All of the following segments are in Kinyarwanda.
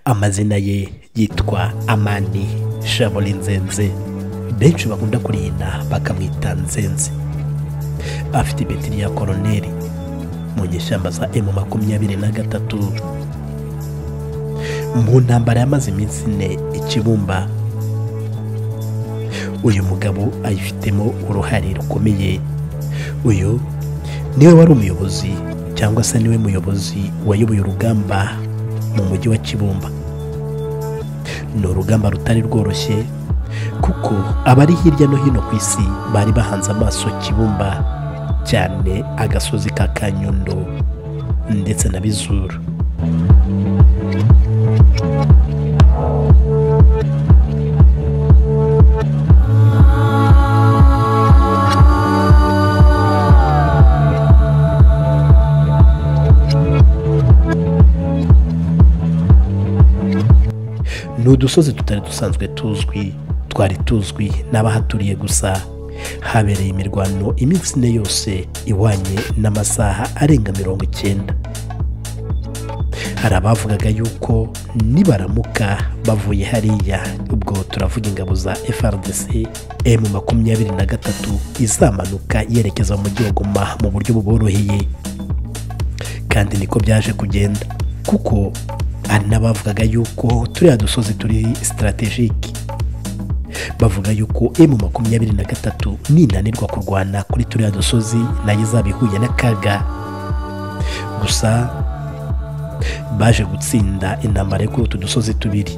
amazina ye yitwa amani shabori nzenze benshi bakunda kurinda bakamwita nzenze afite ibetiri ya koroneri mu nyeshyamba za emu makumyabiri na gatatu mu ntambara yamaze iminsi ine ikibumba uyu mugabo ayifitemo uruhare rukomeye uyu niwe wari umuyobozi cyangwa se niwe muyobozi wayoboye urugamba mu mujyi wa kibumba ni urugamba rutari rworoshye kuko abari hirya no hino ku isi bari bahanze amaso kibumba cyane agasozi ka kanyundo ndetse na bizuru ni udusozi tutari dusanzwe tuzwi twari tuzwi n'abahaturiye gusa habereye imirwano iminsi ine yose ihwanye n'amasaha arenga mirongo icyenda hari abavugaga yuko nibaramuka bavuye hariya ubwo turavuga ingabo za FRDC emu makumyabiri na gatatu izamanuka yerekeza mu mujyi wa Goma mu buryo buboroheye kandi niko byaje kugenda kuko hari n'abavugaga yuko turiya dusozi turi sitaratejike bavuga yuko emu makumyabiri na gatatu ninanirwa kurwana kuri turiya dusozi nayo izaba ihuye n'akaga gusa baje gutsinda intambara yo kuri utu dusozi tubiri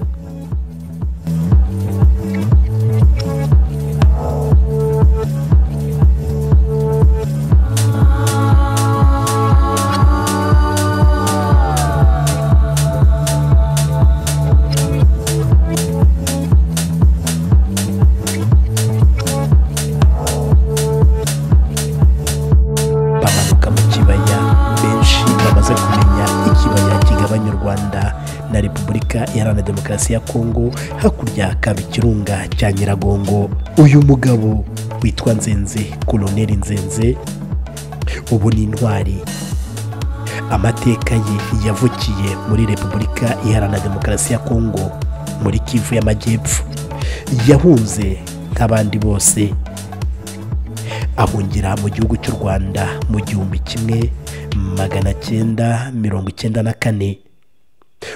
bamanuka mu kibaya benshi bamaze kumenya ikibaya kigabanya u rwanda na repubulika iharanira demokarasi ya kongo hakurya hakaba ikirunga cya nyiragongo uyu mugabo witwa nzenze koloneli nzenze ubu ni intwari amateka ye yavukiye muri repubulika iharanira demokarasi ya kongo muri kivu y'amajyepfo yahunze nk'abandi bose ahungira mu gihugu cy'u rwanda mu gihumbi kimwe magana cyenda mirongo icyenda na kane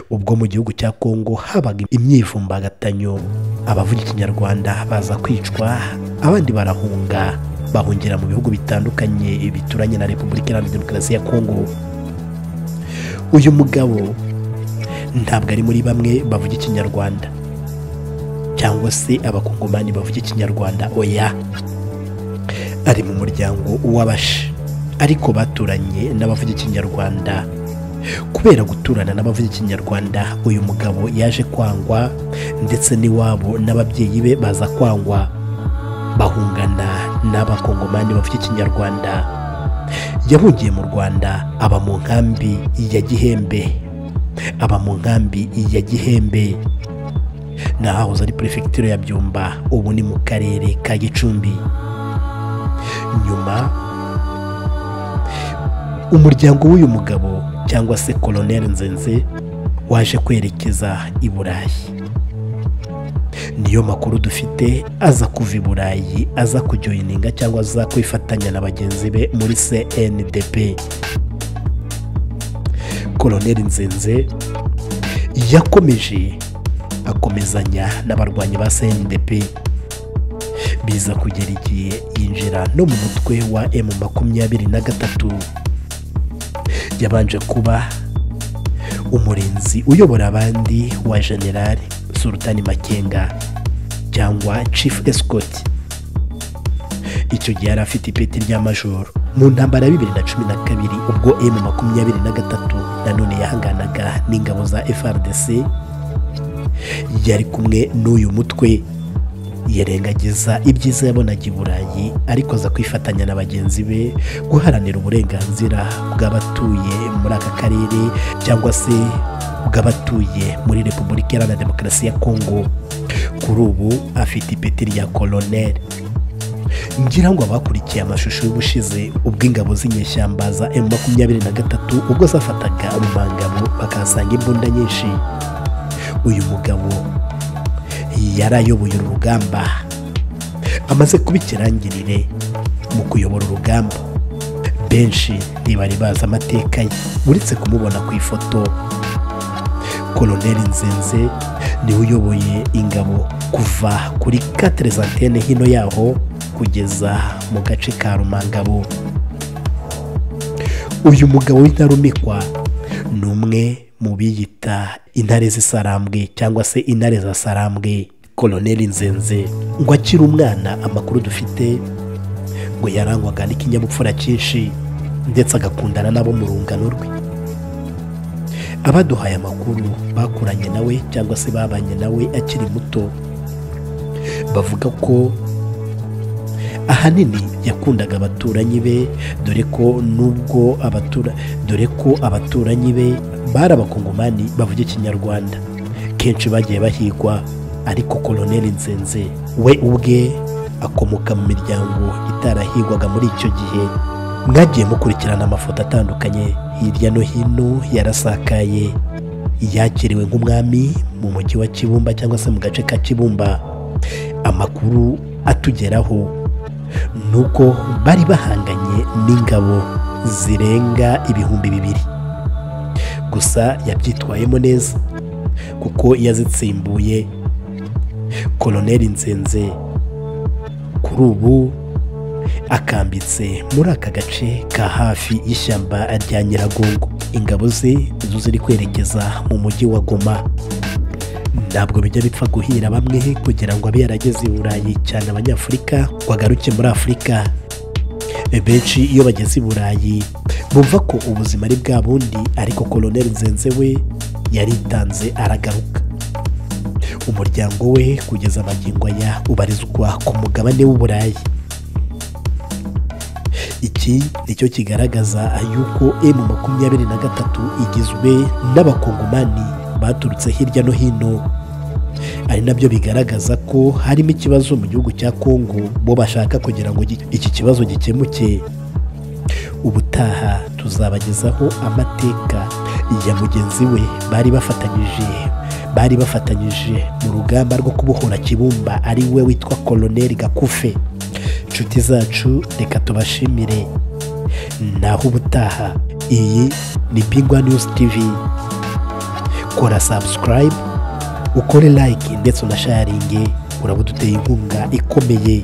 ubwo mu gihugu cya kongo habaga imyivumbagatanyo abavuga ikinyarwanda baza kwicwa abandi barahunga bahungira mu bihugu bitandukanye bituranye na repubulika iharanira demokarasi ya kongo uyu mugabo ntabwo ari muri bamwe bavuga ikinyarwanda cyangwa se abakongomani bavuga ikinyarwanda oya ari mu muryango w'abashi ariko baturanye n'abavuga ikinyarwanda kubera guturana n'abavuga ikinyarwanda uyu mugabo yaje kwangwa ndetse n'iwabo n'ababyeyi be baza kwangwa bahungana n'abakongomani bavuga ikinyarwanda yahungiye mu rwanda aba mu nkambi ya gihembe aba mu nkambi ya gihembe ni ahahoze ari perefegitura ya byumba ubu ni mu karere ka gicumbi nyuma umuryango w'uyu mugabo cyangwa se koloneli nzenze waje kwerekeza i burayi niyo makuru dufite aza kuva i burayi aza kujoyininga cyangwa aza kwifatanya na bagenzi be muri cndp koloneli nzenze yakomeje akomezanya n'abarwanyi ba cndp biza kugera igihe yinjira no mu mutwe wa emu makumyabiri na gatatu yabanje kuba umurinzi uyobora abandi wa generali sultani makenga cyangwa chief escort icyo gihe yari afite ipeti rya majoro mu ntambara ya bibiri na cumi na kabiri ubwo emu makumyabiri na gatatu nanone yahanganaga n'ingabo za frdc yari kumwe n'uyu mutwe yirengagiza ibyiza yabonaga i burayi ariko aza kwifatanya na bagenzi be guharanira uburenganzira bw'abatuye muri aka karere cyangwa se bw'abatuye muri repubulika iharanira demokarasi ya kongo kuri ubu afite ipeti rya koloneli ngira ngo abakurikiye amashusho y'ubushize ubwo ingabo z'inyeshyamba za emu makumyabiri na gatatu ubwo zafataga umubangabo bakahasanga imbunda nyinshi uyu mugabo yari ayoboye uru rugamba amaze kuba ikirangirire mu kuyobora urugamba benshi ntibari bazi amateka ye uretse kumubona ku ifoto koloneli nzinze niwe uyoboye ingabo kuva kuri katire antene hino yaho kugeza mu gace ka rumangabo uyu mugabo w'intarumikwa ni umwe mu biyita intare z'isarambwe cyangwa se intare za sarambwe koloneli nzenze ngo akiri umwana amakuru dufite ngo yarangwaga n'ikinyabupfura cyinshi ndetse agakundana nabo mu rungano rwe abaduhaye amakuru bakuranye nawe cyangwa se babanye nawe akiri muto bavuga ko ahanini yakundaga abaturanyi be dore ko nubwo abatura dore ko abaturanyi be bari abakongomani bavuga ikinyarwanda kenshi bagiye bahigwa ariko koloneli nzenze we ubwe akomoka mu miryango itarahigwaga muri icyo gihe mwagiye mukurikirana amafoto atandukanye hirya no hino yarasakaye yakiriwe nk'umwami mu mujyi wa kibumba cyangwa se mu gace ka kibumba amakuru atugeraho ni uko bari bahanganye n'ingabo zirenga ibihumbi bibiri gusa yabyitwayemo neza kuko yazitsimbuye koloneli nzenze kuri ubu akambitse muri aka gace ka hafi y'ishyamba rya nyiragongo ingabo ze zo ziri kwerekeza mu mujyi wa goma ntabwo bijya bipfa guhira bamwe kugira ngo abe yarageze i burayi cyane abanyafurika bagaruke muri afurika benshi iyo bageze i burayi bumva ko ubuzima ari bwa bundi ariko koloneli nzenze we yaritanze aragaruka umuryango we kugeza amagingo aya ubarizwa ku mugabane w'uburayi iki nicyo kigaragaza yuko emu makumyabiri na gatatu igizwe n'abakongomani baturutse hirya no hino ari nabyo bigaragaza ko harimo ikibazo mu gihugu cya kongo bo bashaka kugira ngo gi- iki kibazo gikemuke ubutaha tuzabagezaho amateka ya mugenzi we bari bafatanyije bari bafatanyije mu rugamba rwo kubohora kibumba ari we witwa koloneli gakufe inshuti zacu reka tubashimire naho ubutaha iyi ni bingwa news tv kora subscribe ukore like ndetse unasharinge uraba uduteye inkunga ikomeye